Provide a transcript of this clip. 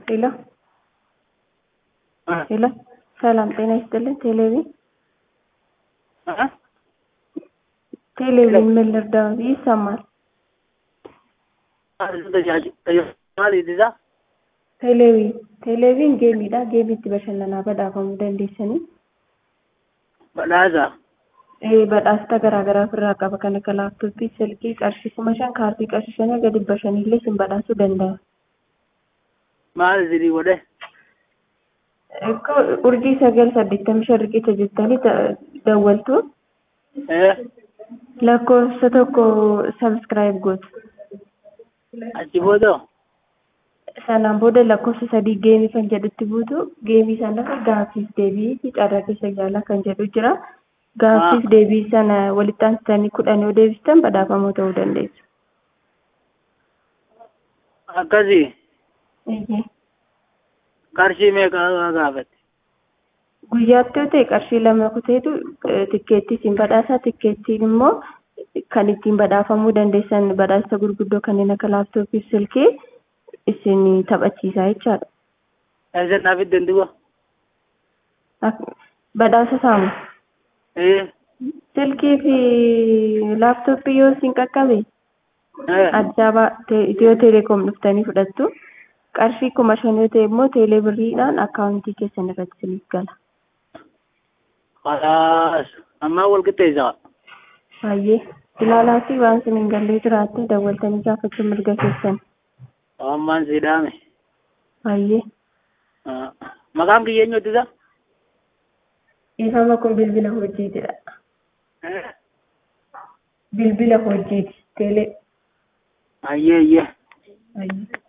ሄሎ ሄሎ ሰላም ጤና ይስጥልን። ቴሌቪዥን ቴሌቪዥን ምን ልርዳው? ይሰማል። ቴሌቪዥን ቴሌቪዥን geemiidha. Geemii itti bashannanaa badhaafamuu dandeessanii. Badhaasa. Ee badhaasota garaa garaa ofirraa qaba. Kan akka laaptooppii, silkii, qarshii kuma shan, kaardii qarshii shanii gadi dhibba shaniillee isin badhaasuu danda'a. Maal isinii godhe? Ikkoo urjii sagal saddeettamii shan riqicha jettanii dawwaltu Eh, lakkoofsa tokko sabskiraayib gootu. achi booda Sanaan booda lakkoofsa sadii geemii kan jedhutti buutu geemii sana gaaffiif deebii fi carraa keessa yaalaa kan jedhu jira. Gaaffiif deebii sana walitti aansitanii kudhan yoo deebistan badhaafamoo ta'uu dandeessu. akkasii Eeyyee. qarshii meeqa gaafatti? Guyyaatti yoo ta'e qarshii lama kuteetu tikkeettii isin badhaasa. Tikkeettiin immoo kan ittiin badhaafamuu dandeessan badhaasa gurguddoo kanneen akka laaptooppii fi silkii isin taphachiisaa jechaadha. Eessa naaf iddoo duba? Ak- Badhaasa saamu. Eh, Silkii fi laaptooppii yoo isin qaqqabe eh, Addis Ababaa te- Itiyoo Teleekoom dhuftanii fudhattu. Qarshii kuma shan yoo ta'e immoo teelee birriidhaan akkaawuntii keessan irratti isiniif gala. khalaas. Ammaa wal qixxeessaa. Baay'ee ilaalaa fi waan isin hin gallee jiraatte dawwaltanii gaafachuun mirga keessan. Ammaan si dhaame. Baay'ee. Ah, Maqaan kiyya eenyuuti isa? Dhiifama kun bilbila hojiitidha. Eh, Bilbila hojiiti. Teelee. ayyee ayyee. Baay'ee.